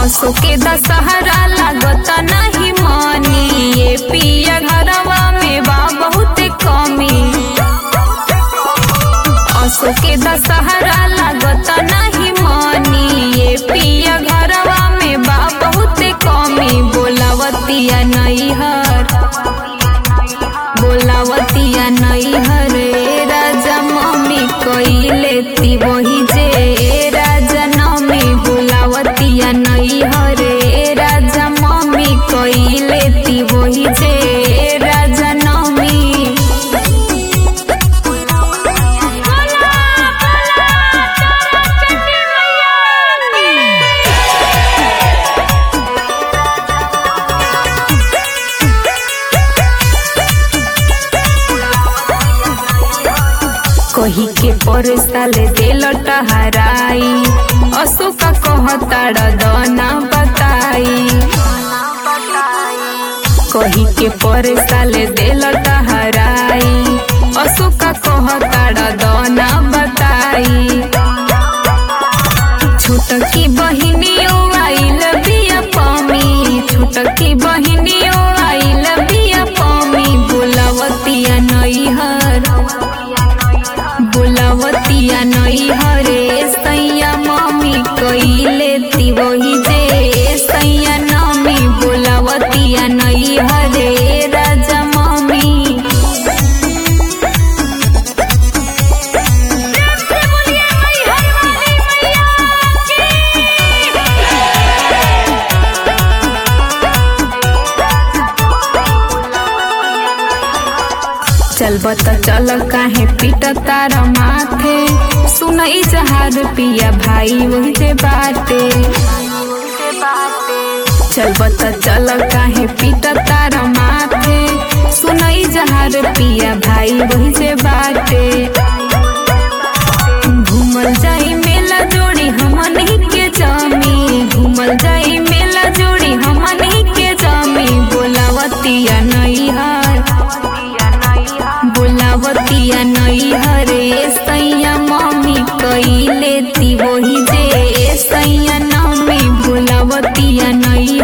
असो के दशहरा लागत नहीं मानी ये पिया घरवा में बा बहुत कमी असो के दशहरा लागत नहीं मानी ये पिया घरवा में बा बहुत कमी बोलावतिया नैहर बोलावतिया नैहर ए राजा मम्मी कइले ती वही जे ए राजा नमी बोलावतिया नैहर ए राजा मम्मी कइले ती वही जे ए राजा नमी कही के पर साले दिल टहराई अशोका कहताड़ दना बताई कही के पर साले दिल टहराई अशोका कहताड़ दना बताई छोटकी बहिनियो आइल बिया पामी छोटकी बहिनियो आइल बिया पामी बोलावतिया नैहर बोलावतिया नैहर ए सैया मम्मी कइले ती वही जे ए सैया नमी बोलावतिया नैहर ए राजा मम्मी चलब त चल काहे पीट तार माथे सुनई जहार पिया भाई वही जे बाटे चलब त चल काहे पीट तार माथे सुनई जहार पिया भाई वही जे बाटे घूमल जाई मेला जोड़ी हमन के जामी घूमल जाई मेला जोड़ी हमन के जामी बोलावतिया नैहर बोलावतिया नैहर ए सैया मम्मी कइले ती वही जे ए सैया नमी बोलावतिया नैहर